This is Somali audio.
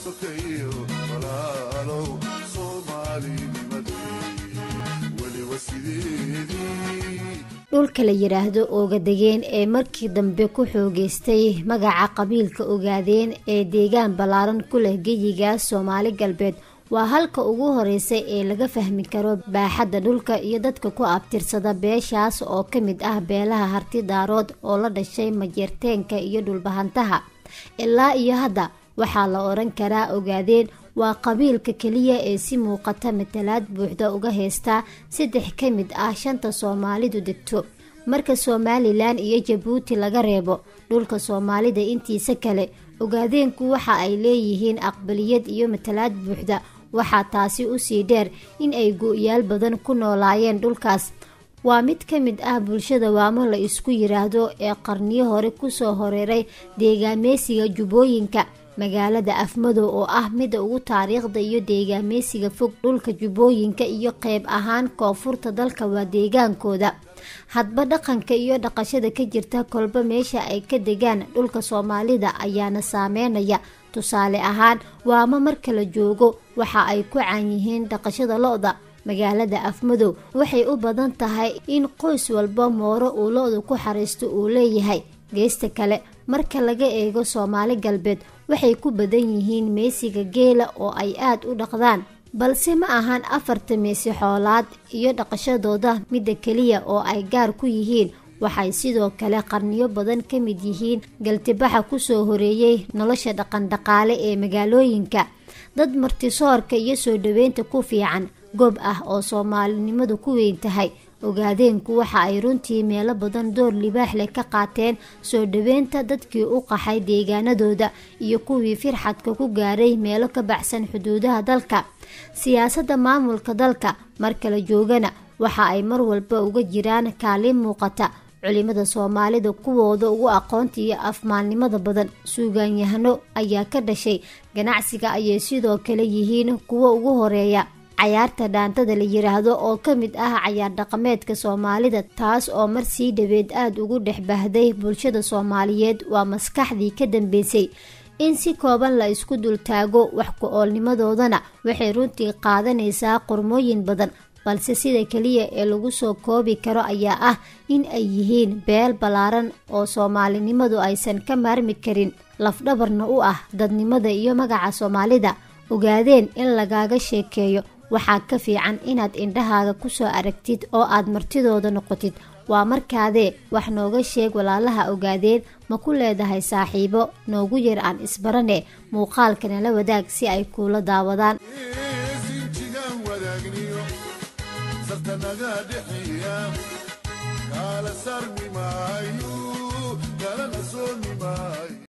sokeeyo walaalow soomaalinimadii weliba sideedii dhulka la yidhaahdo oogadegeen ee markii dambe ku xoogeystay magaca qabiilka ogaadeen ee deegaan ballaaran ku leh geyiga soomaali galbeed waa halka ugu horeysa ee laga fahmi karo baaxadda dhulka iyo dadka ku abtirsada beeshaas oo ka mid ah beelaha harti daarood oo la dhashay majeerteenka iyo dhulbahantaha ilaa iyo hadda waxaa la odhan karaa ogaadeen waa qabiilka keliya ee si muuqata matalaad buuxda uga heystaa saddex ka mid ah shanta soomaalidu degto marka somalilan iyo jabuuti laga reebo dhulka soomaalida intiisa kale ogaadeenku waxa ay leeyihiin aqbaliyad iyo matalaad buuxda waxaa taasi usii dheer in ay go-yaal badan ku noolaayeen dhulkaas waa mid ka mid ah bulshada waamo la isku yiraahdo ee qarniyo hore kusoo horeeray deegaameysiga jubbooyinka magaalada afmadow oo ah mida ugu taariikhda iyo deegaameysiga fog dhulka jubbooyinka iyo qeyb ahaan koonfurta dalka waa deegaankooda hadba dhaqanka iyo dhaqashada ka jirta kolba meesha ay ka degaan dhulka soomaalida ayaana saameynaya tusaale ahaan waamo marka la joogo waxa ay ku caan yihiin dhaqashada lo-da magaalada afmadow waxay u badan tahay in qoys walba mooro uu lo-da ku xariisto uu leeyahay geesta kale marka laga eego soomaali galbeed waxay ku badan yihiin meesiga geela oo ay aad u dhaqdaan balse ma ahan afarta meesi xoolaad iyo dhaqashadooda midda keliya oo ay gaar ku yihiin waxay sidoo kale qarniyo badan ka mid yihiin galtibaxa kusoo horeeyey nolosha dhaqandhaqaale ee magaalooyinka dad martisoorka iyo soo dhaweynta ku fiican goob ah oo soomaalinimadu ku weyn tahay ogaadeenku waxa ay runtii meelo badan door libaax leh ka qaateen soo dhaweynta dadkii u qaxay deegaanadooda iyo kuwii firxadka ku gaaray meelo ka baxsan xuduudaha dalka siyaasadda maamulka dalka marka la joogana waxa ay mar walba uga jiraan kaalin muuqata culimada soomaalida kuwooda ugu aqoonta iyo afmaalnimada badan suugaanyahano ayaa ka dhashay ganacsiga ayay sidoo kale yihiin kuwo ugu horeeya cayaarta dhaantada la yiraahdo oo ka mid ah cayaar dhaqameedka soomaalida taas oo mar sii dhaweed aada ugu dhex bahday bulshada soomaaliyeed waa maskaxdii ka dambeysay in si kooban la isku dultaago wax ku-oolnimadoodana waxay runtii qaadanaysaa qormooyin badan balse sida keliya ee lagu soo koobi karo ayaa ah in ay yihiin beel ballaaran oo soomaalinimadu aysan ka maarmi karin lafdhabarna u ah dadnimada iyo magaca soomaalida ogaadeen in lagaaga sheekeeyo waxaa ka fiican inaad indhahaaga kusoo aragtid oo aad martidooda noqotid waa markaadee wax nooga sheeg walaalaha ogaadeen ma ku leedahay saaxiibo noogu yar aan isbarane muuqaalkana la wadaag si ay kuula daawadaan sinjigaan wadaagniyo sartanaga dhexeeya kaala sarmimaa